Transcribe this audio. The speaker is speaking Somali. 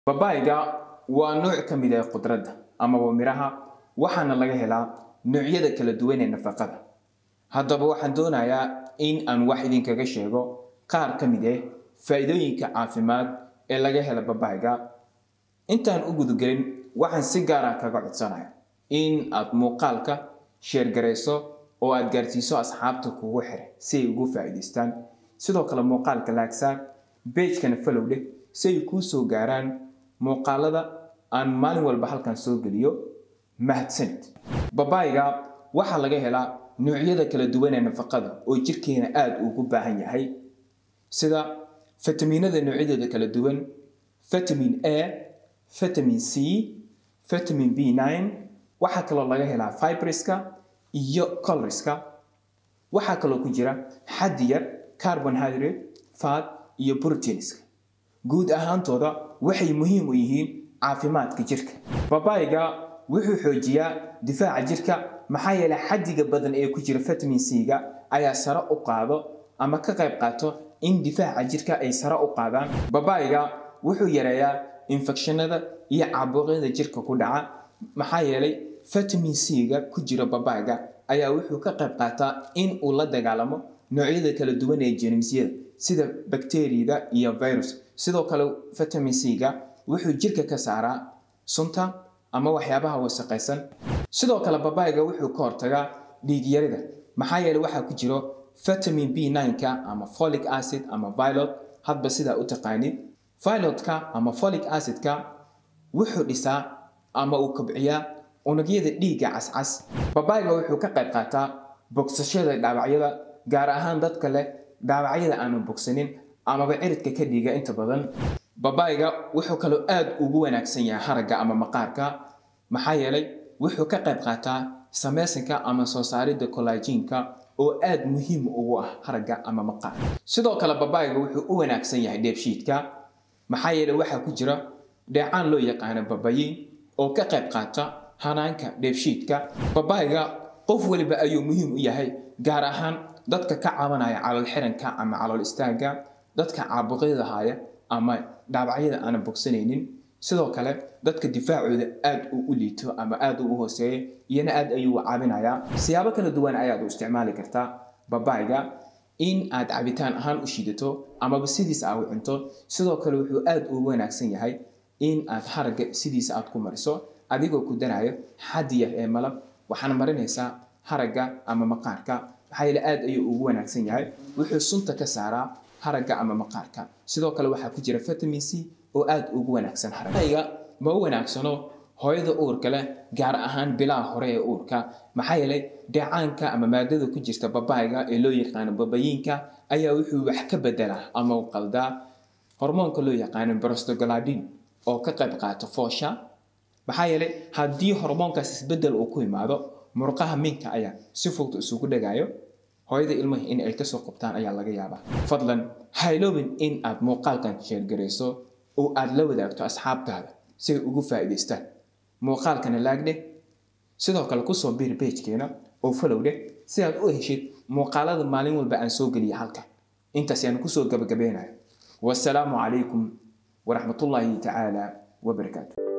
babaayga waa nooc ka mid ah khudradda amaba miraha waxaana laga helaa noocyada kala duwan ee nafaqada haddaba waxaan doonayaa in aan wax idinkaga sheego qaar ka mid ah faa'iidooyinka caafimaad ee laga hela babaayga intaan u gudagelin waxaan si gaara kaga codsanaya in aad muuqaalka sheergarayso oo aad gaarsiiso asxaabta kugu xiray si ay ugu faa'iidaystaan sidoo kale muuqaalka laagsaar beejkana falow dheh si ay kuu soo gaaraan muuqaalada aan maalin walba halkan soo geliyo mahadsanid babaayga waxaa laga helaa noocyada kala duwan ee nafaqada oo jirkeena aada ugu baahan yahay sida fitamiinada noocyadooda kala duwan vitamin a vitamin c vitamin b nine waxaa kaloo laga helaa fibriska iyo coloriska waxaa kaloo ku jira xaddi yar carbonhydrate fat iyo proteinska guud ahaantooda waxay muhiim u yihiin caafimaadka jirka babaayga wuxuu xoojiyaa difaaca jirka maxaa yeelay xaddiga badan ee ku jira vitamin c-ga ayaa sare u qaado ama ka qayb qaato in difaaca jirka ay sare u qaadaan babaayga wuxuu yareeyaa infekshanada iyo caabuqyada jirka ku dhaca maxaa yeelay vitamin c-ga ku jira babaayga ayaa wuxuu ka qayb qaataa in uu la dagaalamo noocyada kala duwan ee jeermisyada sida bakteriyada iyo virus sidoo kale vitamin c-ga wuxuu jirka ka saaraa sunta ama waxyaabaha wasaqaysan sidoo kale babaayga wuxuu ka hortagaa dhiigyarida maxaa yeelay waxaa ku jiro vitamin b nine-ka ama folic acid ama vilot hadba sidaa u taqaanid vilotka ama folic acid-ka wuxuu dhisaa ama uu kobciyaa unugyada dhiigga cascas babaayga wuxuu ka qayb qaataa bogsashada dhaawacyada gaar ahaan dadka leh dhaawacyada aanu bogsanin amaba ciridka ka dhiiga inta badan babaayga wuxuu kaloo aada ugu wanaagsan yahay haragga ama maqaarka maxaa yeelay wuxuu ka qayb qaataa samaysanka ama soo saaridda collagenka oo aada muhiim ugu ah haragga ama maqaarka sidoo kale babaayga wuxuu u wanaagsan yahay dheebshiidka maxaa yeelay waxaa ku jira dheecaan loo yaqaano babayin oo ka qayb qaata hanaanka dheebshiidka babaayga qof waliba ayuu muhiim u yahay gaar ahaan dadka ka cabanaya calool xiranka ama calool istaagga dadka caabuqyada haya ama dhaawacyada aanan bogsanaynin sidoo kale dadka difaacooda aada uu u liito ama aada u hooseeya iyana aada ayuu u caabinayaa siyaabo kala duwan ayaad u isticmaali kartaa babaayga in aad cabitaan ahaan u shiidato amaba sidiisa aa u cunto sidoo kale wuxuu aada ugu wanaagsan yahay in aad haragga sidiisa aad ku mariso adigoo ku darayo xaddi yar ee malab waxaana marinaysaa haragga ama maqaarka maxaa yeele aada ayuu ugu wanaagsan yahay wuxuu sunta ka saaraa haragga ama maqaarka sidoo kale waxaa ku jira vitamin c oo aada ugu wanaagsan haragga ma u wanaagsano hooyada uurka leh gaar ahaan bilaha hore ee uurka maxaa yeelay dheecaanka ama maadada ku jirta babaayga ee loo yaqaano babayiinka ayaa wuxuu wax ka bedelaa ama u qaldaa hormoonka loo yaqaano brostogladin oo ka qayb qaata foosha maxaa yeelay haddii hormoonkaas isbedel uu ku imaado murqaha minka ayaa si fudud isugu dhagayo hooyada ilmaha in ay kasoo qabtaan ayaa laga yaabaa fadlan hayloobin in aad muuqaalkan sheergarayso oo aad la wadaagto asxaabtaada si ay ugu faa'iidaystaan muuqaalkana laagdheh sidoo kale kusoo biir beejkeena oo falow dheh si aad u heshid muuqaalada maalin walba aan soo geliya halkan intaas yaan kusoo gabagabeynayo wasalaamu calaykum waraxmatullaahi tacaala wabarakaatu